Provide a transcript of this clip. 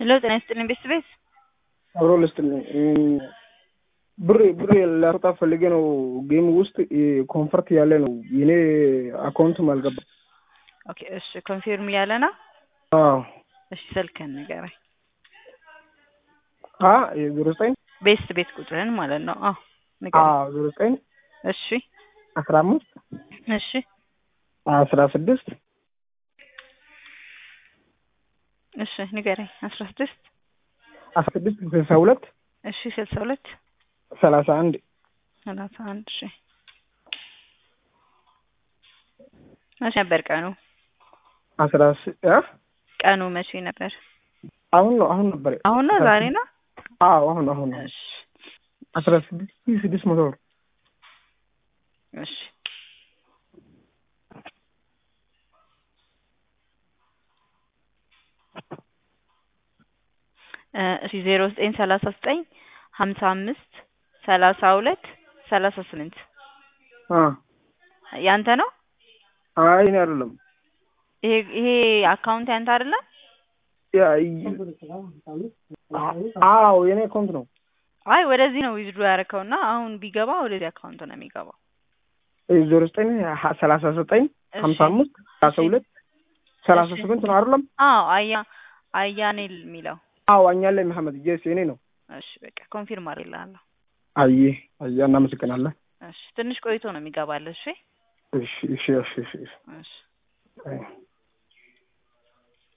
ሄሎ ጤና ይስጥልኝ ቤት ቤት አብሮ ልስጥልኝ ብር ብር ላወጣ ፈልጌ ነው። ጌም ውስጥ ኮንፈርት ያለ ነው የኔ አካውንትም አልገባም። ኦኬ እሺ ኮንፊርም እያለ ነው። አዎ እሺ ስልክህን ንገረኝ። አ ዜሮ ዘጠኝ ቤት ቤት ቁጥርህን ማለት ነው። አዎ ንገረኝ። አዎ ዜሮ ዘጠኝ እሺ አስራ አምስት እሺ አስራ ስድስት እሺ ንገረኝ። አስራ ስድስት አስራ ስድስት ስልሳ ሁለት እሺ ስልሳ ሁለት ሰላሳ አንድ ሰላሳ አንድ እሺ መቼ ነበር ቀኑ? አስራ ስ- አ? ቀኑ መቼ ነበር? አሁን ነው አሁን ነበር አሁን ነው ዛሬ ነው? አዎ አሁን አሁን ነው እሺ አስራ ስድስት ሺህ ስድስት መቶ ብር እሺ እ እሺ ዜሮ ዘጠኝ ሰላሳ ዘጠኝ ሀምሳ አምስት ሰላሳ ሁለት ሰላሳ ስምንት አ ያንተ ነው? አይ እኔ አይደለም ይሄ ይሄ አካውንት ያንተ አይደለም? ያ አዎ የኔ አካውንት ነው። አይ ወደዚህ ነው ዊዝድሮ ያደረከውና አሁን ቢገባ ወደዚህ አካውንት ነው የሚገባው። ዜሮ ዘጠኝ ሀ- ሰላሳ ዘጠኝ ሀምሳ አምስት ሰላሳ ሁለት ሰላሳ እሺ። ስምንት ነው አይደለም? አዎ አያ አያኔል የሚለው አዎ አኛለኝ መሐመድ ጀስ የኔ ነው። እሺ በቃ ኮንፊርም አድርግልሃለሁ። አየ አየ እናመሰግናለን። እሺ ትንሽ ቆይቶ ነው የሚገባልህ። እሺ እሺ እሺ እሺ እሺ እሺ እሺ